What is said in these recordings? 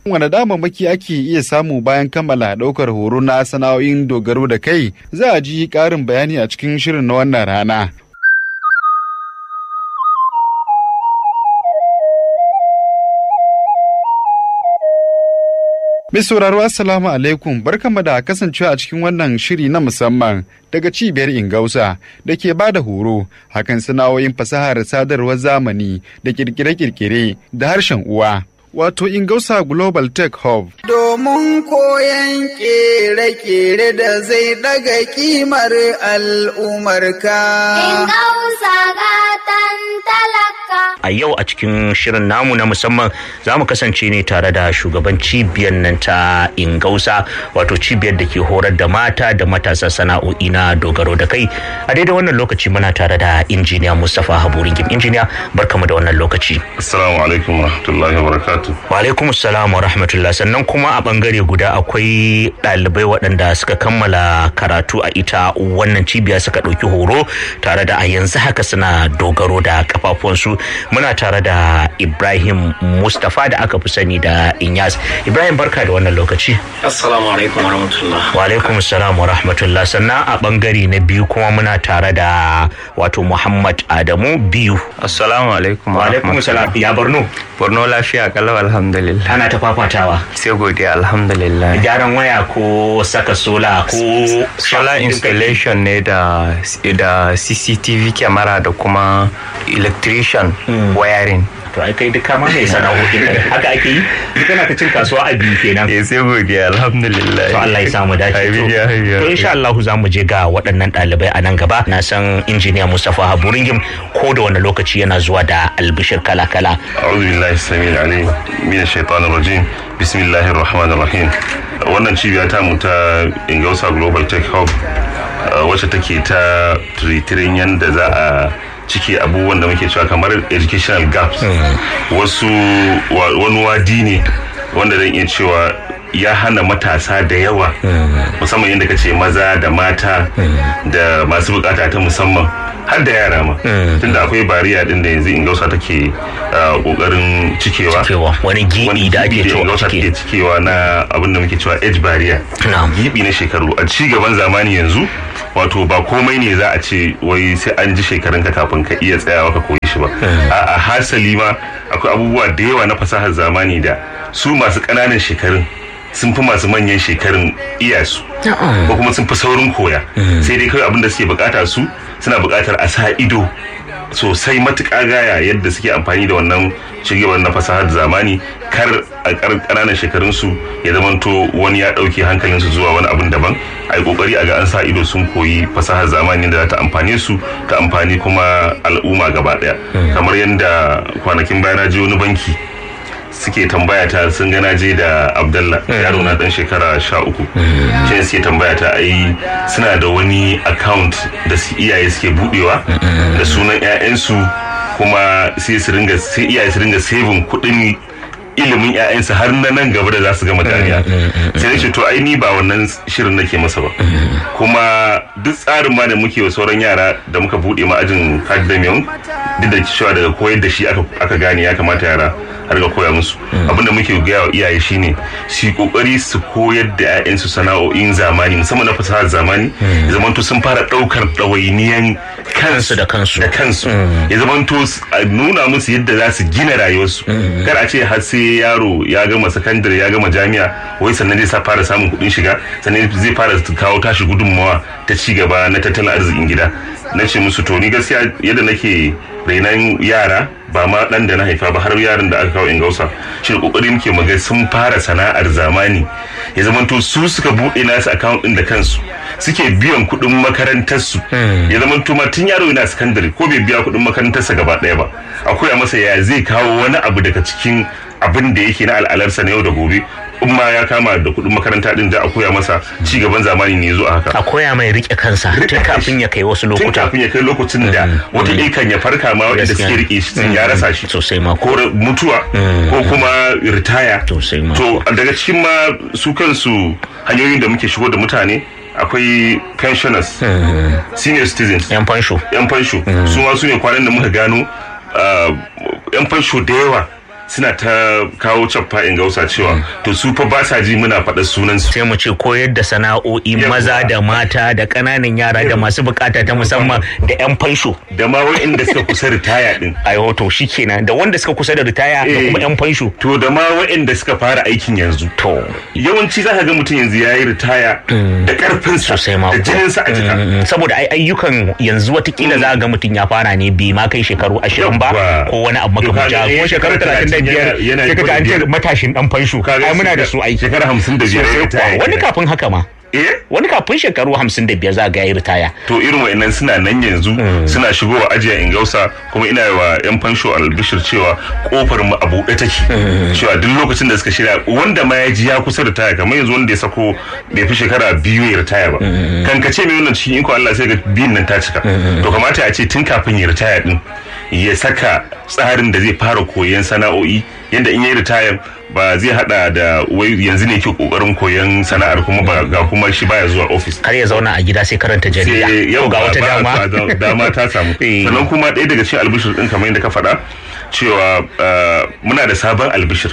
Wane damammaki ake iya samu bayan kammala ɗaukar horo na sana'o'in dogaro da kai za a ji ƙarin bayani a cikin shirin na wannan rana. Mai sauraro Assalamu alaikum barkanmu da kasancewa a cikin wannan shiri na musamman daga cibiyar Ingausa da ke ba da horo hakan sana'o'in fasahar sadarwar zamani da kirkire-kirkire da harshen uwa. Wato Ingausa Global Tech Hub. Domin koyon kere-kere da zai daga kimar al'umarka. Ingausa gatan talaka. a yau a cikin shirin namu na musamman za mu kasance ne tare da shugaban cibiyar nan ta ingausa wato cibiyar da ke horar da mata da matasa sana'o'i na dogaro da kai a daidai wannan lokaci muna tare da injiniya mustapha haburin gim injiniya barkamu da wannan lokaci Assalamu alaikum wa rahmatullahi wa barakatuh. wa alaikum assalam wa rahmatullah sannan kuma a bangare guda akwai ɗalibai waɗanda suka kammala karatu a ita wannan cibiya suka ɗauki horo tare da a yanzu haka suna dogaro da kafafuwansu muna tare da ibrahim mustapha da aka fi sani da inyas ibrahim barka da wannan lokaci Assalamu alaikum wa rahmatullah. wa alaikum salam wa rahmatullah sannan a bangare na biyu kuma muna tare da wato muhammad adamu biyu Assalamu alaikum wa alaikum salam ya borno Borno lafiya kalau alhamdulillah. ana ta fafatawa Sai godiya alhamdulillah. gyaran waya ko saka sola ko Solar installation ne da da CCTV camera da kuma electrician wiring. to ai kai duka ma mai sana'o'in nan haka ake yi duk kana ta cin kasuwa a biyu kenan Eh sai godiya alhamdulillah. to Allah ya samu dace Amin ya hayya. to insha Allah za mu je ga waɗannan ɗalibai a nan gaba na san injiniya Mustapha Haburingim ko da wani lokaci yana zuwa da albishir kala-kala أعوذ بالله السميع العليم من الشيطان الرجيم بسم الله الرحمن الرحيم wannan cibiya ta mu ta Ingausa Global Tech Hub uh, wacce take ta tiritirin yadda za a cike abubuwan da muke cewa kamar educational gaps wasu wa- wani wadi ne wanda zan iya cewa ya hana matasa da yawa musamman yadda kace maza da mata da masu bukata ta musamman har da yara ma tunda akwai bariya din da yanzu ingausa take uh, kokarin cikewa cewa wani gibi wani da ake gibi cewa ingausa take cike cikewa na abin da muke cewa age barrier Na'am. gibi na shekaru a ci gaban zamani yanzu wato ba komai ne za a ce wai sai an ji shekarunka kafin ka iya tsayawa ka koyi shi ba a hasali ma akwai abubuwa da yawa na fasahar zamani da su masu ƙananan shekarun sun fi masu manyan shekarun iya su ko kuma sun fi saurin koya sai dai kawai abin da suke bukata su suna bukatar a sa ido sosai matuƙa gaya yadda suke amfani da wannan cigaban na fasahar zamani kar a ƙananan shekarunsu ya zamanto wani ya ɗauke hankalinsu zuwa wani abin daban a yi ƙoƙari a ga an sa ido sun koyi fasahar zamani da za ta amfane su ta amfani kuma al'umma gaba ɗaya kamar yadda kwanakin baya na je wani banki suke tambaya ta sun gana je da abdallah yaro na dan shekara sha uku shi suke tambaya ta ai suna da wani account da su iyaye suke budewa da sunan 'ya'yansu kuma sai su ringa sai iyaye su ringa saving kuɗin ilimin 'ya'yansu har na nan gaba da za su gama dariya sai na ce to ai ni ba wannan shirin nake masa ba kuma duk tsarin ma da muke wa sauran yara da muka bude ma ajin academium duk da cewa daga koyar da shi aka gane ya kamata yara har ga koya musu abinda muke gaya wa iyaye shine su yi kokari su koyar da 'ya'yansu sana'o'in zamani musamman na fasahar zamani ya zamanto sun fara daukar ɗawainiyan kansu da kansu da kansu ya zamanto a nuna musu yadda za su gina rayuwarsu kar a ce har sai yaro ya gama sakandare ya gama jami'a wai sannan zai sa fara samun kuɗin shiga sannan zai fara kawo tashi gudunmawa ta ci gaba na tattalin arzikin gida na ce musu to ni gaskiya yadda nake rainan yara ba ma dan da na haifa ba har yaran da aka kawo ingausa shi da kokari muke maga sun fara sana'ar zamani ya zamanto su suka buɗe nasu account din da kansu suke biyan kuɗin makarantarsu ya zamanto ma tun yaro yana sakandare ko bai biya kuɗin makarantarsa gaba ɗaya ba a koya masa ya zai kawo wani abu daga cikin abin da yake na al'alarsa na yau da gobe in ma ya kama da kuɗin makaranta din da a koya masa ci gaban zamani ne zo a haka a koya mai rike kansa tun kafin ya kai wasu tun lokuta kafin ya kai lokacin da wata kan ya farka ma waɗanda suke rike shi sun ya rasa shi sosai ma ko mutuwa ko kuma ritaya Sosai ma. to daga cikin ma su kansu hanyoyin da muke shigo da mutane akwai pensioners senior citizens yan fansho yan fansho su ma su ne kwanan da muka gano ah, yan fansho da yawa suna ta kawo cappa in gausa cewa to su fa ba sa ji muna faɗa sunan su sai mu ce koyar da sana'o'i Yawwa. maza da mata da ƙananan yara da masu bukata ta musamman da 'yan fansho da ma wa'inda suka kusa ritaya din ai hoto shikenan da wanda suka kusa da ritaya da Eh. kuma 'yan fansho to da ma wa'inda suka fara aikin yanzu to yawanci za ka ga mutum yanzu ya yi ritaya da karfinsa sosai ma da kuwa. jininsa a jika Mm, saboda ai ayyukan yanzu watakila za a ga mutum ya fara ne bai ma kai shekaru ashirin ba Yawwa. ko wani abu To makamancin kaga, haka. eh, ko shekaru shekara talatin da biyar talatin yana- yana sai ka ji an ce biyar. matashin dan fansho Kaga ai muna da shekara- su aiki shekara hamsin da biyar ya Sosai kuwa. ritaya wani kenan. kafin haka ma eh wani kafin shekaru hamsin da biyar za ga ya ritaya to irin wa'annan suna nan yanzu suna shigowa ajiya in gausa kuma ina wa yan fansho albishir cewa kofar mu a buɗe take cewa duk lokacin da suka shirya wanda ma ya ji ya kusa ritaya kamar yanzu wanda ya sako bai fi shekara biyu ya ritaya ba kan ka ce mai wannan cikin iko Allah sai ga biyun nan ta cika to kamata a ce tun kafin ya ritaya din ya saka tsarin da zai fara koyon sana'o'i yadda in ya yi ritaya ba zai hada da wai yanzu ne ke kokarin koyon sana'ar kuma ba ga kuma shi baya zuwa ofis kar ya zauna a gida sai karanta jarida sai yau Ko ga ba- wata ba- dama ba- dama ta samu Eh. sannan kuma ɗaya daga cikin albishir ɗin kamar yadda ka faɗa cewa uh, muna da sabon albishir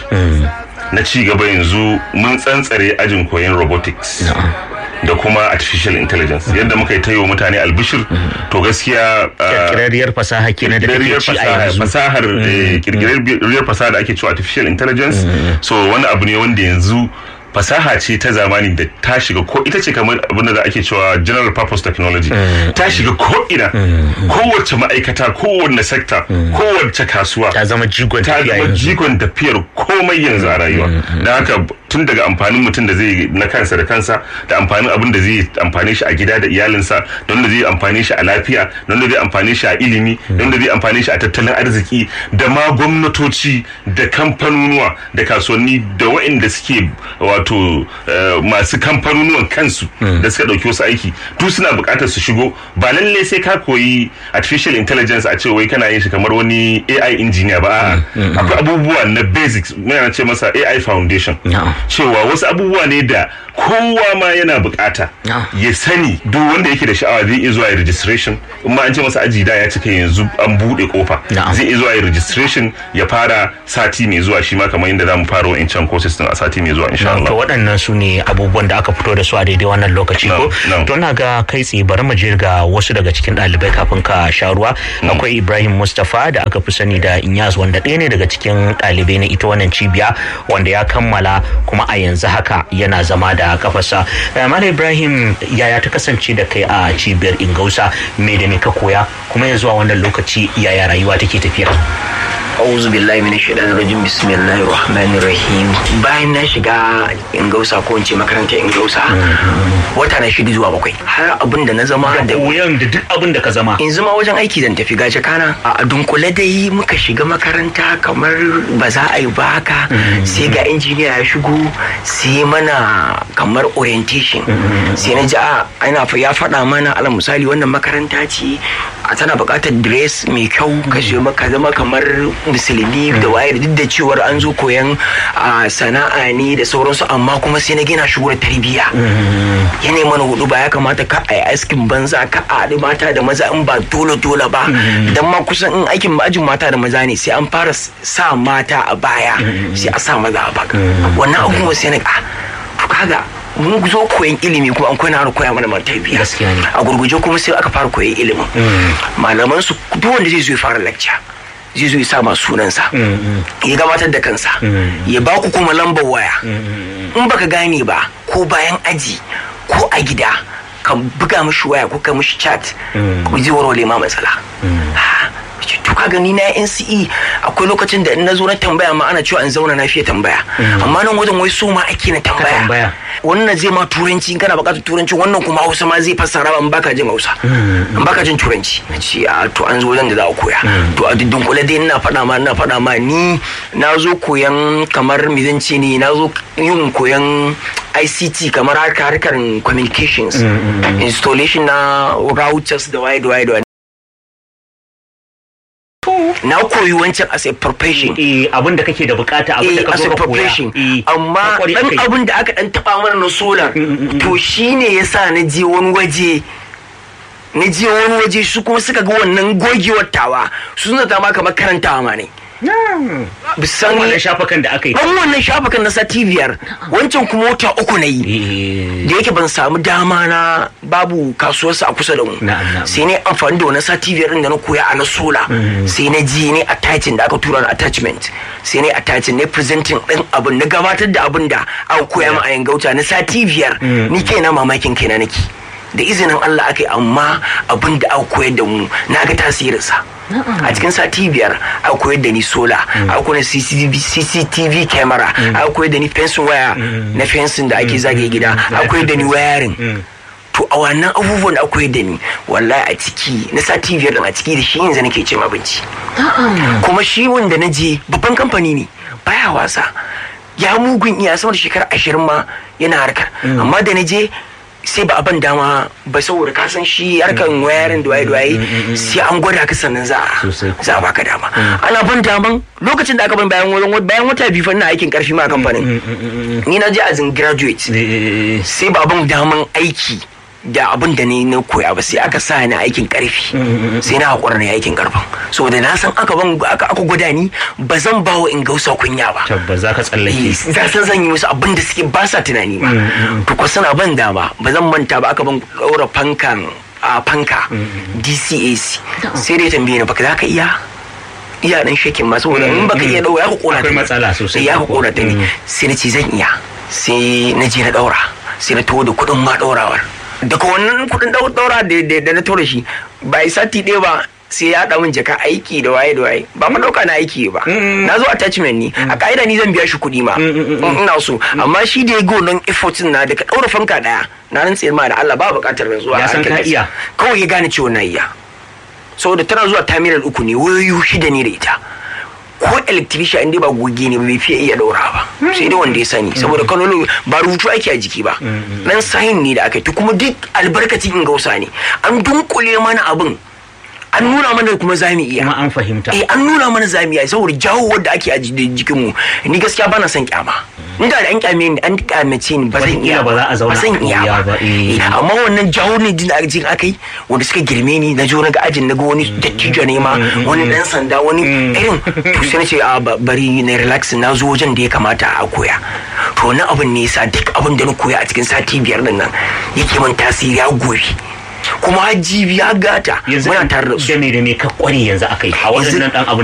na ci gaba yanzu mun tsantsare ajin koyon robotics da kuma artificial intelligence yadda muka yi ta yi wa mutane albishir to gaskiya uh, kirkirarriyar fasaha kenan da take kirkirarriyar ci a fasaha yanzu fasahar eh, kirkirarriyar fasaha da ake cewa artificial intelligence so wani abu ne wanda yanzu fasaha ce ta zamani da ta shiga ko ita ce kamar abin da ake cewa general purpose technology ta shiga ko ina kowace ma'aikata kowanne sector kowace kasuwa ta zama jigon ta tafiya zama yanzu jigon tafiyar komai yanzu a rayuwa da haka tun daga amfanin mutum da zai na kansa da kansa da amfanin abin da zai amfane shi a gida da iyalinsa don da zai amfane shi a lafiya don da zai amfane shi a ilimi don da zai amfane shi a tattalin arziki da ma gwamnatoci da kamfanonuwa da kasuwanni da waɗanda suke wato eh, masu kamfanonuwan kansu da suka ɗauki wasu aiki duk suna buƙatar su shigo ba lalle sai ka koyi artificial intelligence a ce wai kana yin shi kamar wani AI engineer ba a'a akwai abubuwa na basics muna ce masa AI foundation Na'am. cewa wasu abubuwa ne da kowa ma yana bukata Na'am. ya sani duk wanda yake da sha'awa zai iya zuwa ya registration in ma an ce masa aji da ya cika yanzu an bude kofa Na'am. zai iya zuwa ya registration ya fara sati mai zuwa shi ma kamar yadda zamu fara wa'incan courses din a sati mai zuwa insha to Allah waɗannan su ne abubuwan da aka fito da su a daidai wannan lokaci ko No, no. to na ga kai tsaye bari mu je ga wasu daga cikin ɗalibai kafin ka sha ruwa akwai Ibrahim Mustapha da aka fi sani da Inyas wanda ɗaya ne daga cikin ɗalibai na ita wannan cibiya wanda ya kammala kuma a yanzu haka yana zama da kafarsa Eh, Malam Ibrahim yaya ta kasance da kai a cibiyar Ingausa me da me ka koya kuma yanzu a wannan lokaci yaya rayuwa take tafiya auzu billahi min shaitanir rajim bismillahir rahmanir rahim bayan na shiga ingausa ko in ce makarantar ingausa wata na shida zuwa bakwai har abin da na zama da koyan da duk abin da ka zama in zama wajen aiki zan tafi gaje kana a dunkule dai muka shiga makaranta kamar ba za a yi ba haka sai ga injiniya ya shigo sai mana kamar orientation sai na ji a ana fa- ya faɗa mana alal misali wannan makaranta ce a tana buƙatar dress mai kyau ka je maka zama kamar musulmi da waye da duk da cewar an zo koyan a, sana'a ne da sauransu amma kuma sai na gina shigo da tarbiyya yanayi mana hudu ba ya kamata ka a yi askin banza ka a haɗu mata da maza in ba dole dole ba dan ma kusan in aikin ajin mata da maza ne sai an fara s- sa mata a baya sai a sa maza a baka wannan abubuwa sai na ga to kaga mun zo koyan ilimi kuma an koya na koya mana man tarbiyya Gaskiya ne. a gurguje kuma sai aka fara koyan ilimin malaman su duk wanda zai zo ya fara lecture zai zo ya sa ma sunansa ya gabatar da kansa ya ba ku kuma lambar waya in baka gane ba ko bayan aji ko a gida ka buga mishi waya ko ka mishi chat ko zai warware ma matsala Ha, ce, to ka gani na NCE akwai lokacin da in na zo na tambaya ma ana cewa in zauna na fiye tambaya amma nan wajen wai so ma ake na tambaya tambaya. wannan zai ma turanci in kana bukatar turanci wannan kuma hausa ma zai fassara ba in baka jin hausa in baka jin turanci na ce a to an zo wajen da za a koya to a diddin kula dai ina faɗa ma ina faɗa ma ni na zo koyan kamar me zan ce ne na zo yin koyan ICT kamar harkar harkar communications installation na routers da waye da waye da waye na koyi wancan as a profession eh abin da kake da bukata abin da eh ka as zo a ka koya profession Eh, amma ka kware dan akai. abin da aka dan taba mana na solar to shine yasa na je wani waje na je wani waje su kuma suka ga wannan gogewar tawa su suna ta ma kamar karantawa ma ne bisan wannan shafukan da aka yi dan wannan shafukan na sati biyar wancan kuma wata uku na yi Eh, da yake ban samu dama na babu kasuwarsa a kusa da mu Na'am, na'am. sai ne amfani da wani sati biyar din da na koya a na sola sai na ji ne attaching da aka tura na attachment sai ne attaching ne presenting din abin na gabatar da abin da aka koya ma a yangauta na sati biyar ni kai na mamakin kaina nake da izinin Allah aka yi amma abin da aka koyar da mu na ga tasirinsa a cikin sati biyar aka koyar da ni sola aka koyar da CCTV, CCTV camera aka koyar da ni fensin waya na fensin da ake zagaye gida aka koyar da ni wayarin to a wannan abubuwan da aka koyar da ni wallahi a ciki na sati biyar din a ciki da shi yanzu nake cin abinci kuma shi wanda na je babban kamfani ne baya wasa ya mugun iya sama da shekara ashirin ma yana harkar amma da na je sai ba a ban dama ba saboda ka san shi harkan wayarin da waye da waye sai an gwada ka sannan za a Sosai. za a baka dama ana ban daman lokacin da aka ban bayan wani bayan wata biyu fa ina aikin karfi ma a kamfanin ni na je as in graduate eh, sai ba ban daman aiki da abin da ni na koya ba sai aka sa ni aikin karfi sai na haƙura na aikin karfin saboda na san aka ban aka aka gwada ni ba zan ba wa in gausa kunya ba tabbas za ka tsallake za san zan yi musu abin da suke ba sa tunani ba to ko suna ban dama ba zan manta ba aka ban ɗaura fankan a fanka DCAC sai dai tambaye ni baka za ka iya iya dan shekin ma saboda in baka iya ɗaura ya ku kona ta Akwai ne. matsala sosai. ya ku kona ta ne sai na ce zan iya sai na je na ɗaura sai na taho da kuɗin ma ɗaurawar daga wannan kuɗin ɗau- ɗaura da- da da na tura shi ba yi sati ɗaya ba sai ya haɗa min jaka aiki da waye da waye ba ma ɗauka na aiki ba na zo attachment ne a ka'ida ni zan biya shi kuɗi ma in ina so amma shi da ya go nan effort na daga ɗaura fanka ɗaya na rantse ma da Allah ba buƙatar rantsuwa Ya a san ka harkar iya. kawai ya gane cewa na iya saboda tana zuwa terminal uku ne wayoyi shida ne da ita ko electrician inda ba goge ne ba bai fiye iya daura ba sai dai wanda ya sani saboda kanolo ba rubutu ake a jiki ba dan sahin ne da aka yi to kuma duk albarkacin in gausa ne an dunkule mana abin an nuna mana kuma za mu iya kuma an fahimta eh an nuna mana za mu iya saboda jawo wadda ake a jikin mu ni gaskiya bana son kyama inda da an kyame ni an kyamace ni ba zan iya Wataƙila ba za a zauna ba zan a iya koya ba, ba eh. Eh, amma wannan jawo ne din da ajin aka yi wanda suka girme ni na jo na ga ajin na ga wani dattijo ne ma wani dan sanda wani irin to sai na ce a ba- bari na relax na zo wajen da ya kamata a koya to wannan abin ne yasa duk abin da na koya a cikin sati biyar din nan yake min tasiri ya gobe kuma jibi ya gata yanzu muna tare da su da me da me ka kware yanzu akai a Yanzu- waɗannan dan abu